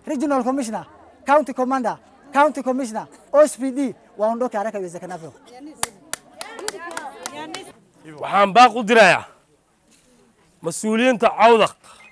regional commissioner county commander county commissioner ospd waondoke haraka iwezekanavyo waxaan baaq u dirayaa mas-uuliyiinta cawdaq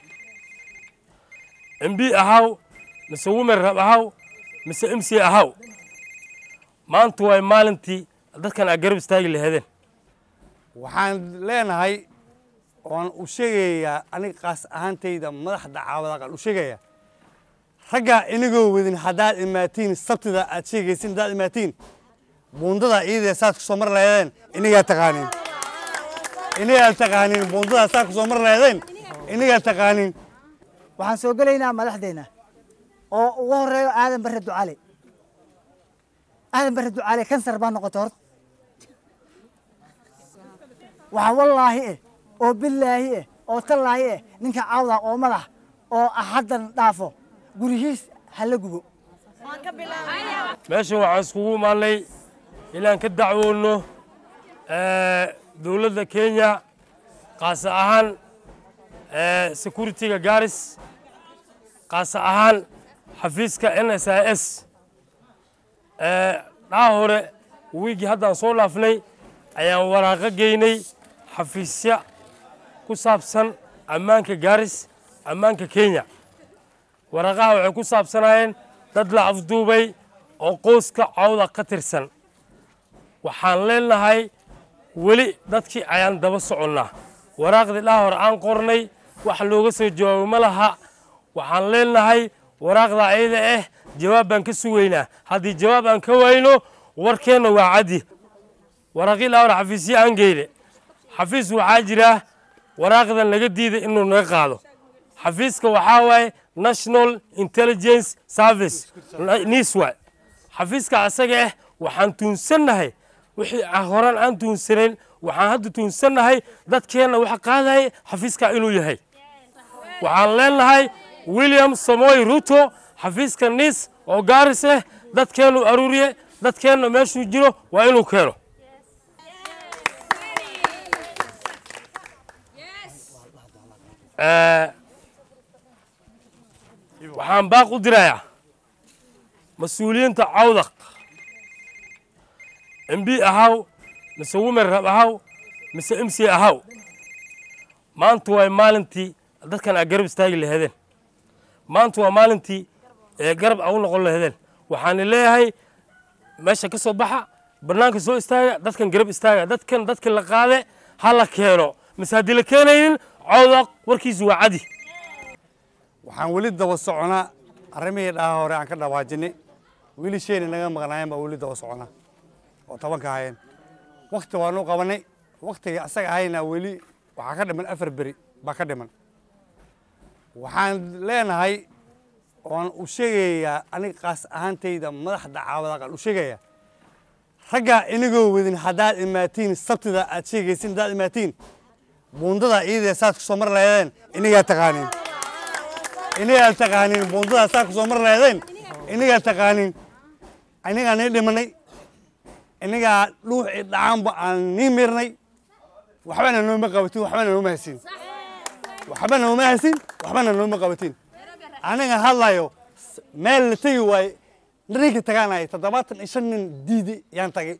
mb ahaw mise wimer rab ahaw mise m c ahaw maanta waay maalintii dadkan aa garab istaagi lahadeen waxaan leenahay oan u sheegayaa aniga qaas ahaantayda madaxda caawadaqan u sheegayaa raggaa inagoo wadin haddaad imaatiin sabtida aad sheegaysin haddaad imaatiin buundada iyadee saad kusoo mar laheedeen inagaa taqaaniin inagaa taqaaniin buundada saad kusoo mar laheedeen inagaa taqaaniin waxaan soo gelaynaa madaxdeena oo ugu horeeyo aadan bare ducale aadan bare ducale kansar baa noqotay horta waxaa wallaahi eh oo billaahi eh oo tallaahi eh ninka cawda oo madax oo haddan dhaafo gurihiis hala gubo meeshan waxaan iskugu imaanay inaan ka dacwoonno dowladda kenya qaasa ahaan security-ga garis qaasa ahaan xafiiska n s i s dhaha hore wiigii haddaan soo dhaafnay ayaan waraaqo geynay xafiisya ku saabsan ammaanka garis ammaanka kenya waraaqaha waxay ku saabsanaayeen dad la afduubay oo qoyska cawda ka tirsan waxaan leenahay weli dadkii ayaan daba soconnaa waraaqdii dhaha hore aan qornay wax looga soo jawaabo ma laha waxaan leenahay waraaqda ayada ah jawaab baan ka sugaynaa haddii jawaab aan ka wayno warkeenna waa caddi waraaqii dhaha hore xafiisya aan geyne xafiis waxaa jira waraaqdan laga diiday inuu naga qaado xafiiska waxaa waaye national intelligence service niswa xafiiska asaga ah waxaan tuunsannahay wixii horaan aan tuunsanayn waxaan hadda tuunsannahay dadkeenna waxa qaadaya xafiiska inuu yahay waxaan leenahay william samoy ruto xafiiska nis oo gaaris ah dadkeennu aruuriye dadkeenna meeshuu jiro waa inuu keeno waxaan baaq u dirayaa mas-uuliyiinta cawdaq mb ahaw mise wimer rab ahaw mise m c ahaw maanta waay maalintii dadkan aa garab istaagi lahadeen maanta waa maalintii ee garab aa u noqon lahadeen waxaana leeyahay meesha ka soo baxa bannaanka soo istaaga dadkan garab istaaga dadkan dadka la qaade ha la keeno mise haddii la keenaynin cawdaq warkiisu waa cadi waxaan weli daba soconaa arrimihii dhaha hore aan ka dhawaajinay weli shayna naga maqnaayeen baa weli daba soconaa oo tobanka ahayeen wakti waanu qabanay waktigii asaga ahayna weli waxaa ka dhiman afar beri baa ka dhiman waxaan leenahay oan u sheegayaa aniga qaas ahaantayda madaxda caawadaqan u sheegayaa raggaa inagoo wadin haddaad imaatiin sabtida aad sheegaysin haddaad imaatiin buundada iyadee saad kusoo mar laheedeen inagaa taqaaniin inagaa taqaaniin buundada saad kusoo mar laheedeen inagaa taqaaniin inagaa nii dhimanay inagaa dhuuxii dhacaanba aan nii mirnay waxbana nooma qabatin waxbana nooma hasin waxbana nooma hasin waxbana nooma qabatin aniga hadlayo meel la tegi waaye ninka tagaanaya toddobaatan iyo shan nin diidi yaan tagay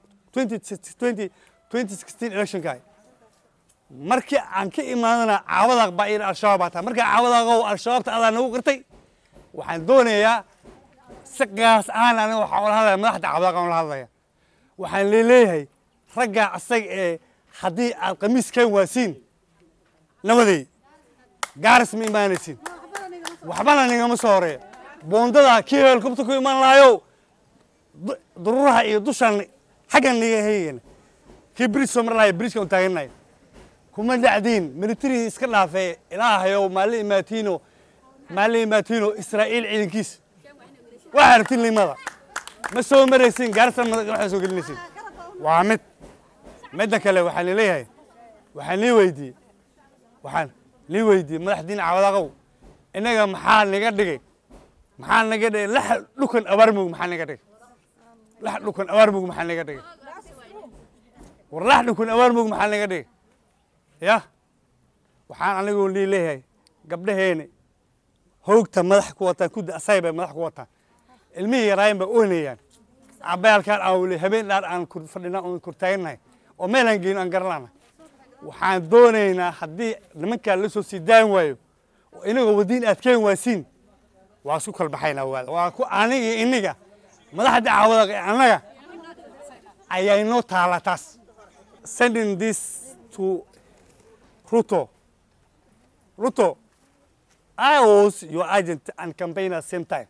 electionka markii aan ka imaadana caawadaaq baa iyadha al-shabaab baa tahay markaa caawadaaqow al-shabaabta adaa nagu qirtay waxaan doonayaa si qaas ahaan aniga waxaan ula hadlaya madaxda caawadaaqan ula hadlaya waxaan leeleeyahay raggaa asaga ee haddii aad qamiiskan waasiin nabaday gaaris ma imaanaysin waxbana nigama soo horeeya boondada kii heelkubta ku imaan lahayow dururaha iyo dushan xaggan niga heygana kii bridge soo mar lahayo bridgekan u taaganayo kuma dhacdiin military iska dhaafee ilaahayow maali imaatiino maali imaatiino israa'iil ciidankiis waxaa rabtin limada ma soo maraysin gaarsan waxaa soo gelinaysin waa mid midda kale waxaan leeyahay waxaan lii weydiiyey waxaan lii weydiiyey madaxdiina cawadaqow innaga maxaa naga dhigay maxaa naga dhigay lax dhukan abaarmug maxaa naga dhigay lax dhukan abaarmug maxaa naga dhigay war lax dhukan abaarmug maxaa naga dhigay ya waxaan anigoo lii leeyahay gabdhaheeni hoogta madax ku wataan kudda asay bay madax ku wataan ilmihii yaraayen bay oynayaan cabayaalkaan aawle habeen dhaar aan kur fadhinaa oon kurtaagannahay oo meel aan geyno aan garanana waxaan doonaynaa haddii nimankaa la soo sii daan waayo oo inagoo wadiin aad keen waasiin waa isku kalbaxaynaa waada waa ku aniga iyo iniga madaxda caawada annaga ayaa inoo taala taas sending this to ruto ruto i was your agent and campaigner same time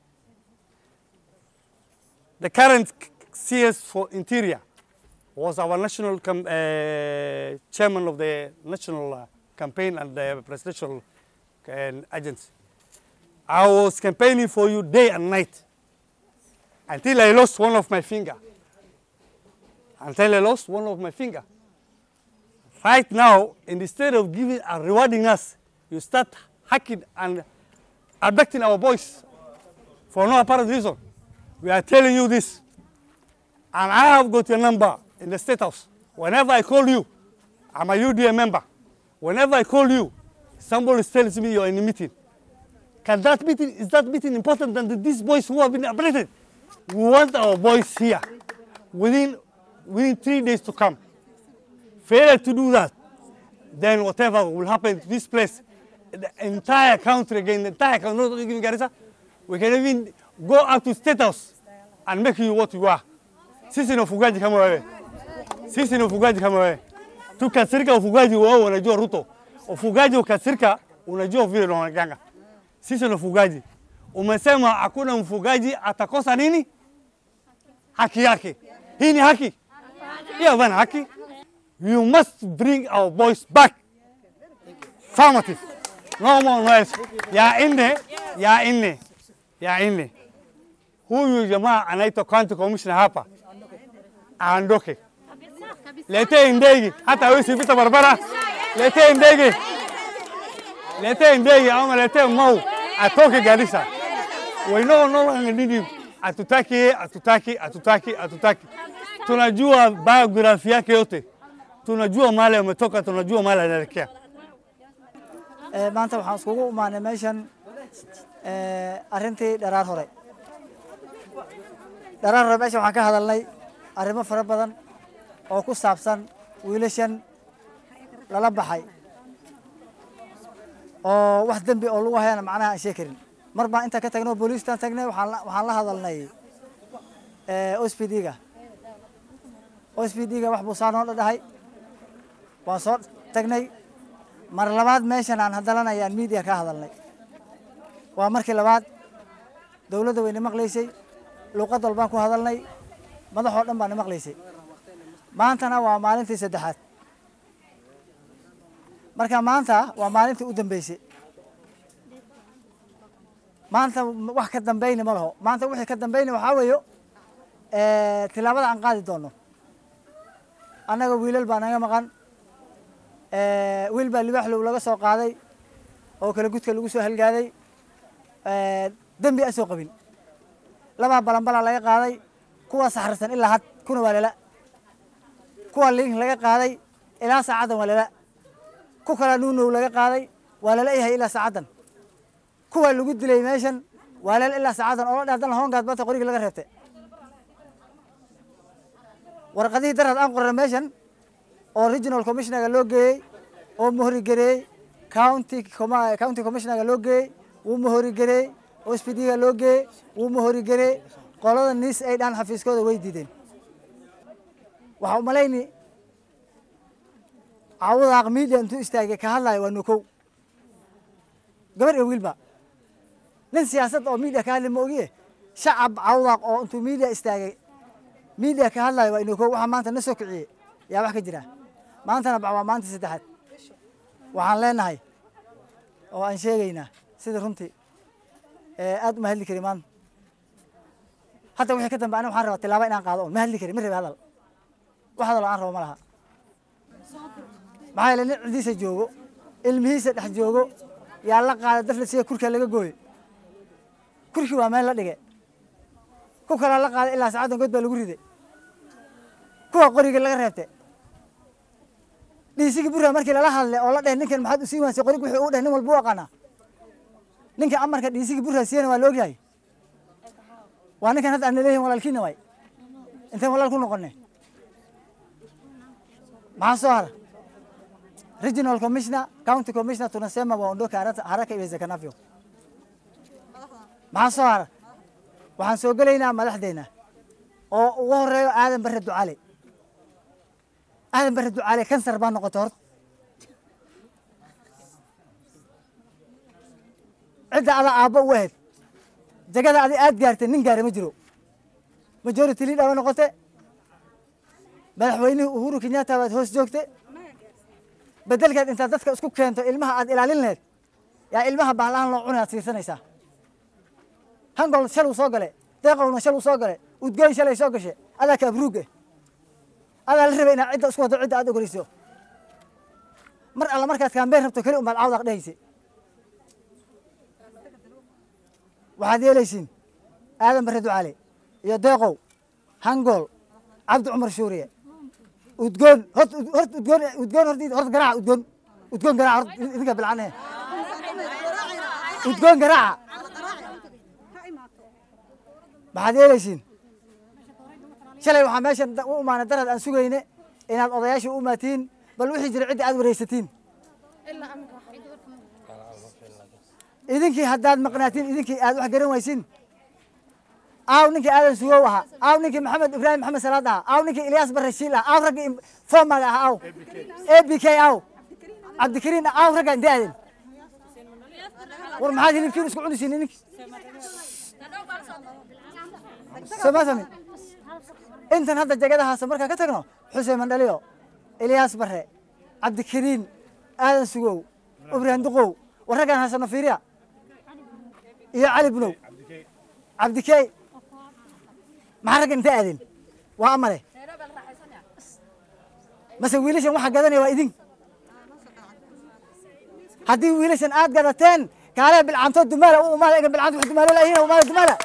the current cs for interior was our national com- uh, chairman of the national uh, campaign and the presidential uh, agency. I was campaigning for you day and night until I lost one of my finger. Until I lost one of my finger. Right now, instead of giving and rewarding us, you start hacking and abducting our boys for no apparent reason. We are telling you this. And I have got your number in the state house. Whenever I call you, I'm a UDA member. Whenever I call you, somebody tells me you're in a meeting. Can that meeting, is that meeting important than these boys who have been abducted? We want our boys here within, within three days to come. Failure to do that, then whatever will happen to this place, the entire country again, the entire country, not even Garissa, we can even go up to state house and make you what you are. Sisi ni ufugaji kama wewe, sisi ni ufugaji kama wewe. Tukasirika ufugaji wao wanajua Ruto, ufugaji ukasirika unajua vile unaonekana. Sisi ni ufugaji. Umesema hakuna mfugaji atakosa nini? Haki yake. Hii ni haki? Hiyo bana haki. You must bring our boys back. Affirmative. No more noise. Ya inne, ya inne, ya inne. Huyu jamaa anaitwa county commissioner hapa aondoke. Letee ndege, hata wewe usipita barabara. Letee ndege, letee ndege ama letee mau atoke Garissa. We no no longer need him. Atutaki, atutaki, atutaki, atutaki. Tunajua biography yake yote, tunajua mahali ametoka, tunajua mahali anaelekea. Ee, maanta waxaan iskugu imaanay meeshan ee, arrintii dharaar hore dharaar hore meeshan waxaan ka hadalnay arrimo fara badan oo ku saabsan wiilashan lala baxay oo wax dembi oo lagu hayana macnaha aan sheegi karin mar baan intaan ka tagnay oo booliistaan tagnay waxaan la- waxaan la hadalnay ospd-ga ospd-ga wax buu saa noo dhadhahay waan soo tagnay mar labaad meeshan aan hadalan ayaan media ka hadalnay waa markii labaad dowladda wayna maqlaysay luuqad walbaan ku hadalnay madaxoo dhan baana maqlaysay maantana waa maalintii saddexaad marka maanta waa maalintii u dambeysay maanta wax ka dambeyni ma laho maanta wixii ka dambeyni waxaa weeyo tilaabada aan qaadi doono annaga wiilal baa naga maqan wiil baa libaaxlow laga soo qaaday oo kala gudka lagu soo halgaaday dembi aan soo qabin labaa balanbalaa laga qaaday kuwa saxarsan ilaa had kuna waa lala kuwa link laga qaaday ilaa saacaddan waa lala ku kala nuunow laga qaaday waa lala yahay ilaa saacaddan kuwa lagu dilay meeshan waa lala ilaa saacaddan oo la dheh haddana hoongaad bata qorigii laga reebtay warqadihii darad aan qorana meeshan oo regional commissionerga loo geeyey oo mohorigareeyey county com- county commissionerga loo geeyey wuu mohorigareeyey ospd-ga loo geeyey wuu mohorigareeyey qolada niis ay dhaan xafiiskooda way diideen waxaa umalayni cawadaaq media intuu istaagay ka hadlayo waa nukow gabar iyo wiilba nin siyaasad oo media ka hadli ma ogiye shacab cawdaaq oo intuu media istaagay media ka hadlayo waa inukow waxaa maanta na soo kiciyey yaa wax ka jira maantana bax waa maanta saddexaad waxaan leenahay oo aan sheegaynaa sida runtii aad uma hadli kari maanta hadda wixii ka dambe aniga waxaan rabaa tilaabo inaan qaado on ma hadli kari ma rabi hadal wax hadal oo aan rabo ma laha maxaa yeele nin cidiisa joogo ilmihiisa dhex joogo yaa la qaada dafla siga kurkaa laga gooye kurkii waa meel la dhige ku kalaa la qaaday ilaa saacaddan god baa lagu riday kuwa qoriga laga reebtay dhiisigii burra markii lala hadlay oo la dheh ninkan maxaad usii wansay qorig wixii uu dheh nin walba u aqaanaa ninka amarka dhiisigii burraasiyena waa la ogyahay waa ninkan hadda aan naleeyihin walaalkiina waay inteen walaal ku noqonay maxaa soo hara regional commissioner county commissioner tunasema waondoke haraka haraka iwezekanavyo maxaa soo hara waxaan soo gelaynaa madaxdeena oo ugu horeeyo aadan bare ducaale aadan bare ducaale kansar baa noqotay horta cidda ada aabbo u ahayd jagada adi aad gaartay nin gaara ma jiro majority leader ba noqote madaxweynihii uhuru kenyatta baad hoos joogte bedelkeed intaad dadka isku keento ilmaha aad ilaalin lahayd yaa ilmaha bahlahan loo cunay aad siisanaysaa hangol shal uu soo gale deeqowna shal uu soo gale udgoyn shalay soo gashe adaa ka abruug eh adaa la rabay inaad cidda isku wado cidda aad ogoleyso mar alla markaad kaambeen rabto keli umaad cawdaq dhehayse waxaad yeelaysiin aadan bare ducaale iyo deeqow hangool cabdi cumar shuuriye udgoon hort hort udgoon udgoon horti horta garaaca udgoon udgoon garaaca hort idinka bilcanehe udgoon garaaca maxaad yeelaysiin shalay waxaa meeshan u imaanay darad aan sugayne inaad odayaasha u imaatiin bal wixii jira cidda aad wareysatiin idinkii haddaad maqnaatiin idinkii aad wax garan waysin aaw ninkii aadan sugow ahaa aaw ninkii maxamed ibraahim maxamed salaad ahaa aaw ninkii ilyaas barashiil ah aaw raggii fomaga ahaa aaw a b k aaw cabdikariin aaw ragga intee aadeen war maxaad hilibkiin isku cunisiin ininki soo ma fahmin intan hadda jagadahaasa markaan ka tagno xuseen mandhaliyo ilyaas bare cabdikariin aadan sugow ibraahim duqow war raggaan haysano fiiriya iyo cali bunow cabdikey maxaa ragga intee aadeen waa amale mase wiilashan waxa gadanaya waa idin haddii wiilashan aad gadateen kaale bilcaantood dumaala u umaada egan bilcaanta wax dumaalo laayihin umaada dumaala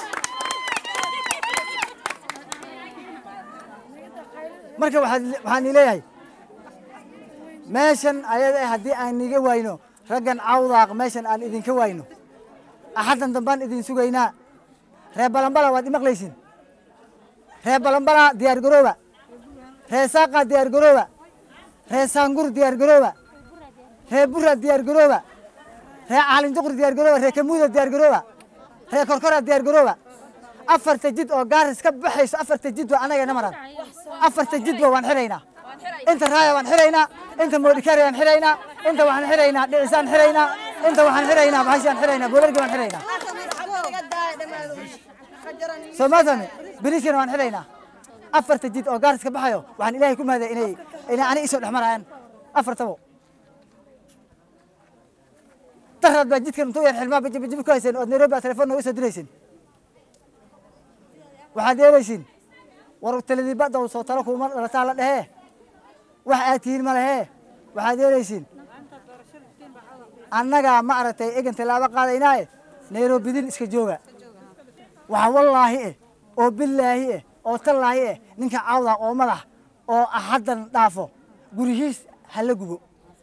marka waxaad waxaan ii leeyahay meeshan ayada eh haddii aan niga wayno raggan cawdaaq meeshan aan idinka wayno axaddan dambaan idin sugaynaa reer balambala waad imaqlaysin reer balambala diyaar garooba reer saaqa diyaar garooba reer saangur diyaar garooba reer bura diyaar garooba reer caalinjuqur diyaar garooba reer kamuuda diyaar garooba reer korkora diyaar garooba afarta jid oo gaaris ka baxayso afarta jid waa anaga namaran afarta jidba waan xiraynaa inta raaya waan xiraynaa inta moodhikari waan xiraynaa inta waxaan xiraynaa dhicisaan xiraynaa inta waxaan xiraynaa bahashaan xiraynaa boolargi waan xiraynaa soo ma fahmi beriskana waan xiraynaa afarta jid oo gaaris ka baxayo waxaan ilaahay ku mahadaya inay inay ani isoo dhex marayaan afartabo daraad baa jidkan intuu yar xilmaa bajibajibi ku hayseen ood nairobi baa telefoon nooga soo diraysin waxaad yeelaysiin war taladiibadda u soo talo kuuma dhalataa la dhehee wax aad tihiin ma lehee waxaad yeelaysiin annagaa ma aragtay egan tallaabo qaadaynaaye nairobidin iska jooga waxa wallaahi eh oo billaahi eh oo tallaahi eh ninka cawda oo madax oo axaddan dhaafo gurihiis hala gubo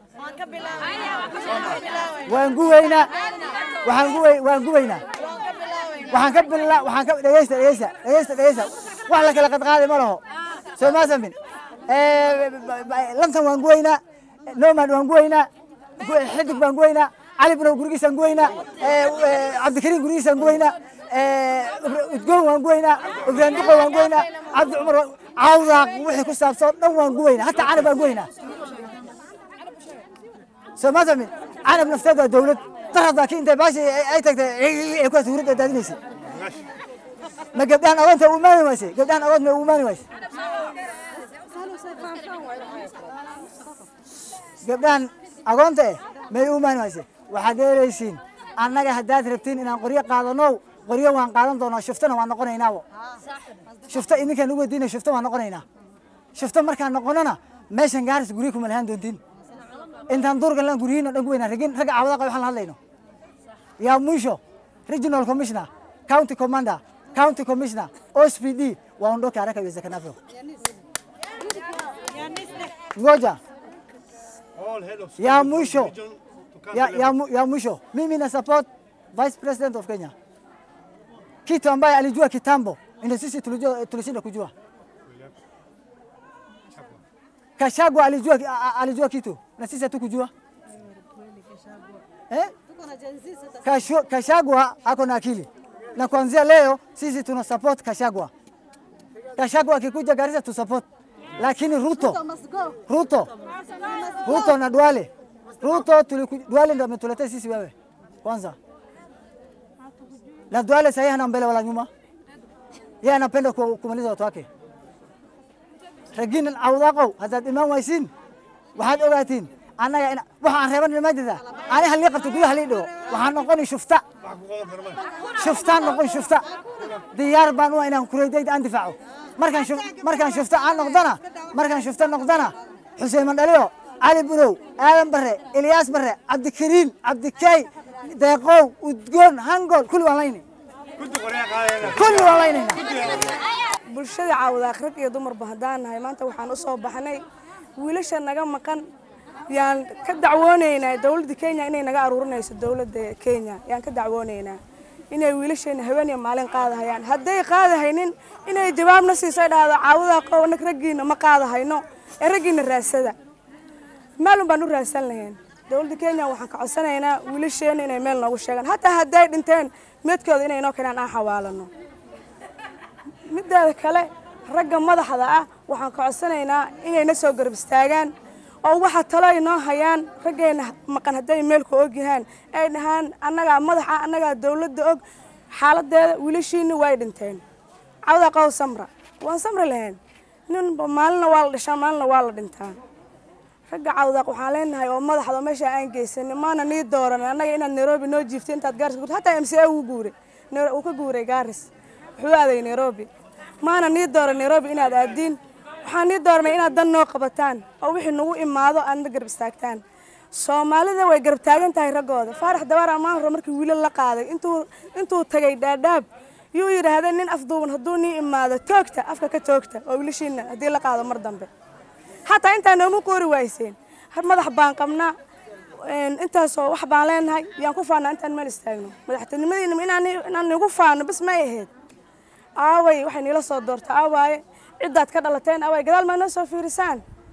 waan gubaynaa waxaan gubay waan gubaynaa waxaan ka bila waxaan ka dhegeysta dhegeysta dhegeysta dhegeysta wax la kala qadqaaday ma laho soo ma samin lantan waan gubaynaa nomad waan gubaynaa xidig baan gubaynaa cali binow gurigiisaan gubaynaa cabdikariim gurigiisaan gubaynaa udgoon waan gubaynaa ibraahim duqo waan gubaynaa cabdi cumar cawdaaq wixii ku saabsan dhan waan gubaynaa hataa canab baan gubaynaa soo ma fahmin canab nafteed waa dawlad darada ki intay baashi ay tagtay ay kuwaas huurada daadinaysay ma gabdhahan agoonta u imaani waysay gabdhahan agoont ma u imaani waysay gabdhahan agoonta eh may u imaani waysay waxaad yeelaysiin annaga haddaad rabtiin inaan qoryo qaadano qoryo waan qaadan doonaa shuftana waan noqonaynaawo shufto idinkaan ugu weydiina shufto waan noqonaynaa shufto markaan noqonona meeshan gaaris guryo kuma lahaan doontiin intaan duurkan laan guryihiin dhan ku weynaa ragin ragga cawadaqa waxaan la hadlayno yaa mwisho regional commissioner county commander county commissioner ospd waondoke haraka iwezekanavyo ngoja All head of ya mwisho region to come ya, to ya, mu- ya mwisho mimi na support vice president of Kenya, kitu ambaye alijua kitambo, ndio sisi tulijua, tulishinda kujua. Kashagwa alijua, a- a- alijua kitu na sisi hatukujua eh? Kashu- Kashagwa ako na akili na kuanzia leo sisi tuna support Kashagwa. Kashagwa akikuja Garissa tu support, lakini Ruto Ruto Ruto na Duale Ruto tuliku, Duale ndio ametuletea sisi wewe kwanza, na Duale sahii hana mbele wala nyuma, yeye anapenda ku- kumaliza watu wake. Raginan awdaaqow haddaad imaan waysiin waxaad ogaatiin annaga ina- waxaan reeban ma jirta ani halii qabto gudaha halii dhigo waxaan noqoni shufta shuftaan noqon shufta diyaar baan u ah inaan kureydayda aan difaaco markaan shuf- markaan shufta aan noqdana markaan shufta noqdana xuseen mandhaliyo cali bunow aadan bare ilyaas bare cabdikariin cabdikay deeqow udgoon hangool kulli waan layni kulli waan laynayna bulshada caawadaaq rag iyo dumarba haddaan nahay maanta waxaan u soo baxnay wiilasha naga maqan yaan ka dacwoonaynaa dowladda kenya inay naga aruurinayso dowladda kenya yaan ka dacwoonaynaa inay wiilasheena haween iyo maalin qaadahayaan hadday qaadahaynin inay jawaabna siiso ay dhahdo caawadaaq oo nag raggiina ma qaadahayno ee raggiina raadsada maalun baan u raadsan lahayn dowladda kenya waxaan ka codsanaynaa wiilasheena inay meel noogu sheegaan hataa hadday dhinteen meedkooda inay noo keenaan aan xawaalano mideeda kale ragga madaxda ah waxaan ka codsanaynaa inayna soo garab istaagaan oo waxa talo ay noo hayaan raggeena maqan hadday meelku og yahaan ay dhahaan annagaa madaxa annagaa dowladda og xaaladeeda wiilashiina way dhinteen cawda qow samra waan samri lahayn ninba maalina waa la dhishaa maalina waa la dhintaa ragga cawdaaq waxaan leenahay oo madaxda oo meesha aan geysanin maana nii dooran annaga inaad nairobi noo jiifto intaad gaaris guurto hataa m c a uu guuray Nai- uu ka guuray gaaris wuxuu aaday nairobi maana nii dooran nairobi inaad aadiin waxaan nii dooranay inaad dan noo qabataan oo wixii nagu imaado aadna garab istaagtaan soomaalida way garab taagan tahay raggooda faarax dabaar ammaan hore markii wiilal la qaaday intuu intuu tagay dhaadhaab yuu yidhaahdeen nin afduuban hadduu nii imaado toogta afka ka toogta oo wiilashiina haddii la qaado mar dambe hataa intaa nooma qoori wayseen har madax baan qabnaa een, intaasoo wax baan leenahay yaan ku faanaa intaan meel istaagno madaxtinimadiina inaan inaan nigu faano bas may ahayd aaway waxay niila soo doortaa aawaaye ciddaad ka dhalateen aawaaye gadaal maa noo soo fiirisaan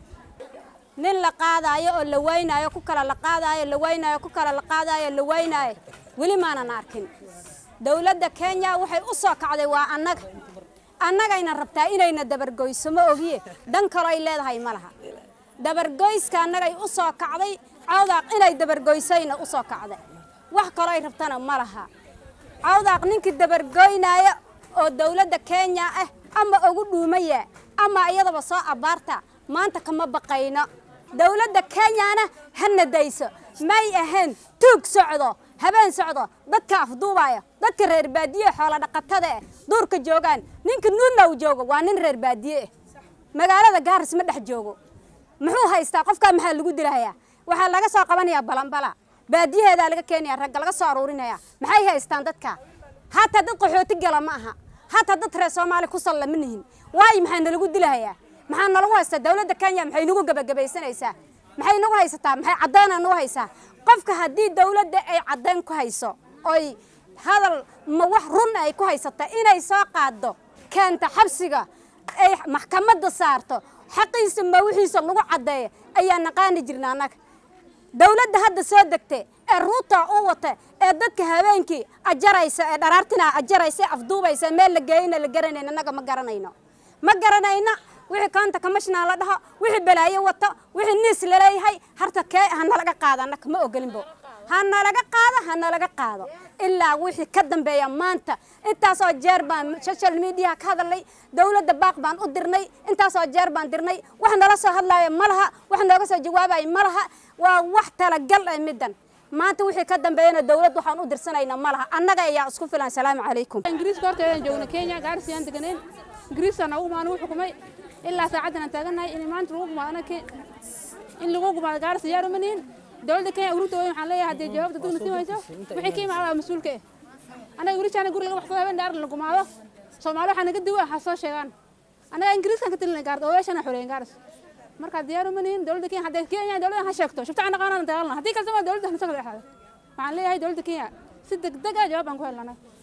nin la qaadaayo oo la waynaayo ku kala la qaadaayo la waynaayo ku kala la qaadaayo la waynaayo weli maanan arkin dowladda kenya waxay u soo kacday waa annaga annagayna rabtaa inayna dabargoyso ma ogiye dan kaloo ay leedahay ma laha dabargoyska annagay u soo kacday cawdaaq inay dabargoysayna u soo kacday wax kaloo ay rabtana ma laha cawdaaq ninkii dabargoynaayo oo dowladda kenya ah ama ugu dhuumaya ama iyadaba soo abaarta maanta kama baqayno dowladda kenyana hana dayso may ahayn tuug socdo habeen socdo dadka afduubaya dadka reer baadiye xoola dhaqatada eh duurka joogaan ninka nuudlow joogo waa nin reer baadiye eh magaalada gaaris ma dhex joogo muxuu haystaa qofkaa maxaa lagu dilahayaa waxaa laga soo qabanayaa balanbala baadiyaheedaa laga keenaya ragga laga soo aruurinaya maxay haystaan dadka hataa dad qaxooti gala ma aha hataa dad reer soomaali ku salla ma nihin waayo maxaa nalagu dilahayaa maxaa nalagu haystaa dowladda kenya maxay nagu gebagabaysanaysaa maxay nagu haysataa maxay caddaynaa nagu haysaa qofka haddii dowladda ay caddayn ku hayso oy hadal ma wax run ay ku haysata inay soo qaaddo keenta xabsiga ay maxkamadda saarto xaqiisa ma wixiisa lagu caddeeyo ayaa naqaani jirna annaga dowladda hadda soo degtay ee ruuta u wata ee dadka habeenkii ajaraysa ee dharaartina ajaraysa ee afduubaysa meel la geeyna la garanayno annaga ma garanayno ma garanayno wixii koonta commissioner la dhaho wixii balaayo wato wixii niis laleeyahay harta kee ha nalaga qaado annaka ma ogolinbo ha nalaga qaado ha nalaga qaado ilaa wixii ka dambeeya maanta intaasoo jeer baan social media ka hadalnay dowladda baaq baan u dirnay intaasoo jeer baan dirnay wax nala soo hadlaayo ma laha wax nooga soo jawaabayo ma laha waa wax talagal ah middan maanta wixii ka dambeeyana dowlad waxaan u dirsanayna ma laha annaga ayaa isku filan salaamu calaykum ingiriiska horteedaan joogna kenya gaarsi aan deganeen ingiriisaan ugu maana u xukumay ilaa saacaddan aan taagannahay in maanta lagu gumaado anaga in lagu gumaado gaarsi yaar uma nihin dowladda kenya ururta weyn waxaan leeyahay haddii jawaabta dugna sii wayso wixii ka imaada mas-uulka eh annaga wiilashaana guri laga waxsado habeen dhaaran la gumaado soomaali waxaa naga diwa ha soo sheegaan annaga ingiriiskan ka tilinay gaarda odayaashana xoreeyen gaaris marka diyaar uma nihin dowladda kenya hadday kenya dowladda ha sheegto shubta aan dhaqaanana dagaalna haddii kalse waa dowladda hanasoo kala dhexaada waxaan leeyahay dowladda kenya si degdeg ah jawaab aan ku helna anaga